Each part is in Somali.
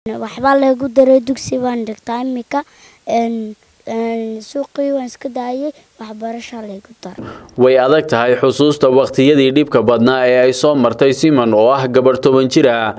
waxbaa lagu daray dugsi baan dhigtaa imika suuqii waan iska daayay waxbarashaa laygu daray way adag tahay xusuusta wakhtiyadii dhibka badnaa ee ay soo martay siman oo ah gabarh toban jir ah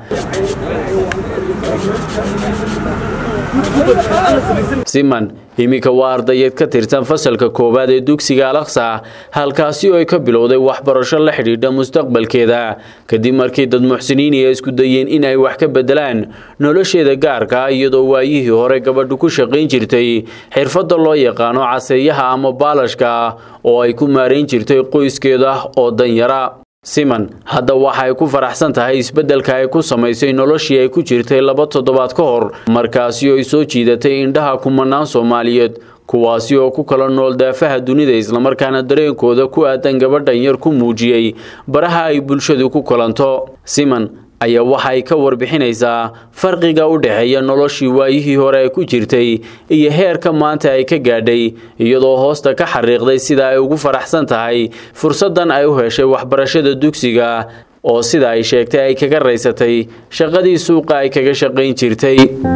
siman iminka waa ardayeed ka tirsan fasalka koowaad ee dugsiga alaqsa halkaasi oo ay ka bilowday waxbarasho la xidhiidha mustaqbalkeeda kadib markii dad muxsiniini ay isku dayeen in ay wax ka bedelaan nolosheeda gaarka ah iyadoo waayihii hore gabadhu ku shaqayn jirtay xirfadda loo yaqaano caseeyaha ama baalashka oo ay ku maarayn jirtay qoyskeeda oo danyara siman hadda waxa ay ku faraxsan tahay isbeddelka ay ku samaysay noloshii ay ku jirtay laba toddobaad ka hor markaasi oo ay soo jiidatay indhaha kumanaan soomaaliyeed kuwaasi oo ku kala nool daafaha dunida islamarkaana dareenkooda ku aadan gabadhan yar ku muujiyey baraha ay bulshadu ku kulanto siman ayaa waxa ay ka warbixinaysaa farqiga u dhexeeya noloshii waayihii hore ay ku jirtay iyo heerka maanta ay ka gaadhay iyadoo hoosta ka xariiqday sida ay ugu faraxsan tahay fursaddan ay u heshay waxbarashada dugsiga oo sida ay sheegtay ay kaga raysatay shaqadii suuqa ay kaga shaqayn jirtay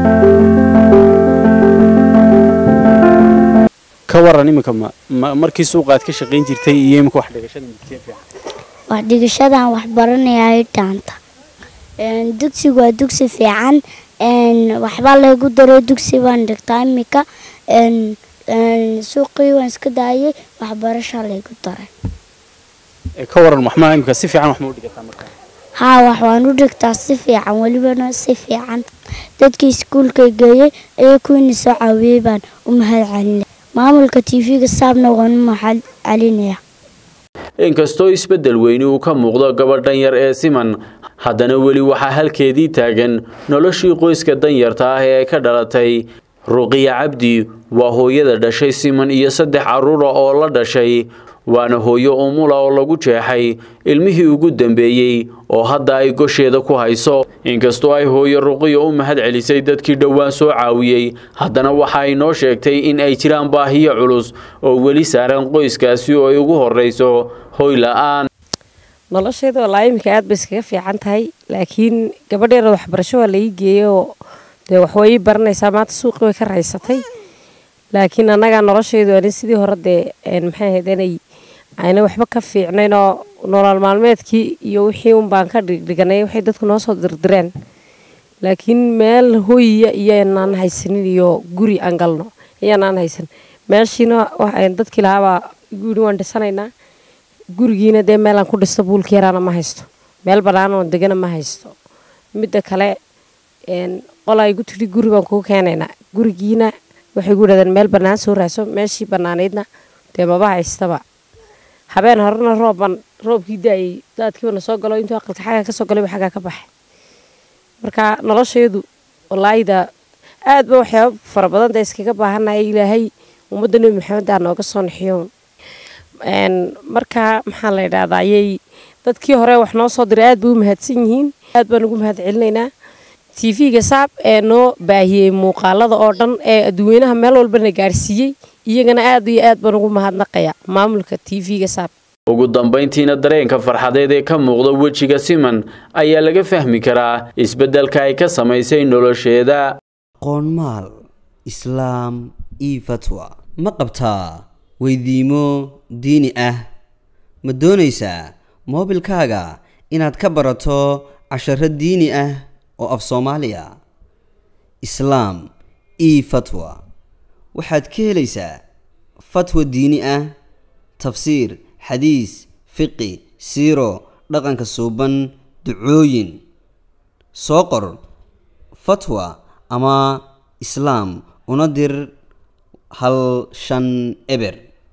ka waran iminka markii suuqa aad ka shaqayn jirtay iyo iminka wax dhigashada mugtee fiican wax dhigashadan wax baranaya dhaanta dugsigu waa dugsi fiican waxbaa laygu daray dugsi baan dhigtaa imika suuqii waan iska daayay waxbarashaa laygu daray ka waran waxma iminka si fiican wax ma u dhigataa markaa haa wax waan u dhigtaa si fiican welibana si fiican dadkii iskuulka geeyey ayaa kuwiina soo caawiyey baan u mahad celinaya maamulka tv-ga saabna waan u mahad celinaya inkastoo isbeddel weyni uu ka muuqdo gabadhan yar ee siman haddana weli waxaa halkeedii taagan noloshii qoyska danyarta ah ee ay ka dhalatay ruqiya cabdi waa hooyada dhashay siman iyo saddex carruura oo la dhashay waana hooyo umula oo lagu jeexay ilmihii ugu dambeeyey oo hadda ay gosheeda ku hayso inkastoo ay hooyo ruqiya u mahad celisay dadkii dhowaan soo caawiyey haddana waxa ay noo sheegtay in ay jiraan baahiyo culus oo weli saaran qoyskaasi oo ay ugu horreyso hoy la-aan nolosheeda walaa iminka aad bay iskaga fiican tahay laakiin gabadheeda waxbarasho waa laii geeyey oo dee waxway ii baranaysaa maanta suuqii way ka raysatay laakiin annagaa nolosheedu ani sidii hore dee maxay ahayd inay ayna waxba ka fiicnayn oo nolol maalmeedkii iyo wixii un baan ka dhigdhiganay waxay dadku noo soo dirdireen laakiin meel hoyiya iyoanaan haysanin iyo guri aan galno iyoanaan haysan meeshiina dadkii lahaabaa igu yidhi waan dhisanaynaa gurigiina dee meelaan ku dhisto buulka yaraana ma haysto meel banaanoo degana ma haysto midda kale qolaa igu tidhi guri baan kuu keenaynaa gurigiina waxay gu yidhahdeen meel bannaan soo raaso meeshii bannaanaydna dee maba haystaba habeen horena roobban roobkii daayay daadkiibana soo galo intuu aqalka xagga ka soo galay xaggaa ka baxay marka nolosheedu walaayda aad ba waxyaaba fara badan dee iskaga baahanaya ilaahay ummadda nebi maxamed aa nooga soo naxiyo marka maxaa la yidhahdaa ayay dadkii hore wax noo soo diray aad bay u mahadsan yihiin aad baan ugu mahad celinaynaa tv-ga saab ee noo baahiyey muuqaalada oo dhan ee adduweynaha meel walbana gaarsiiyey iyagana aad iyo aad baan ugu mahadnaqaya maamulka tv-ga saab ugu dambayntiina dareenka farxadeed ee ka muuqda wejiga siman ayaa laga fahmi karaa isbeddelka ay ka samaysay nolosheeda qoonmaal islaam io fatwa ma qabtaa weydiimo diini ah ma doonaysaa moobilkaaga inaad ka barato casharo diini ah oo af soomaaliya islaam io fatwa waxaad ka helaysaa fatwa diini ah tafsiir xadiis fiqi siiro dhaqanka suuban ducooyin soo qor fatwa ama islaam una dir hal shan eber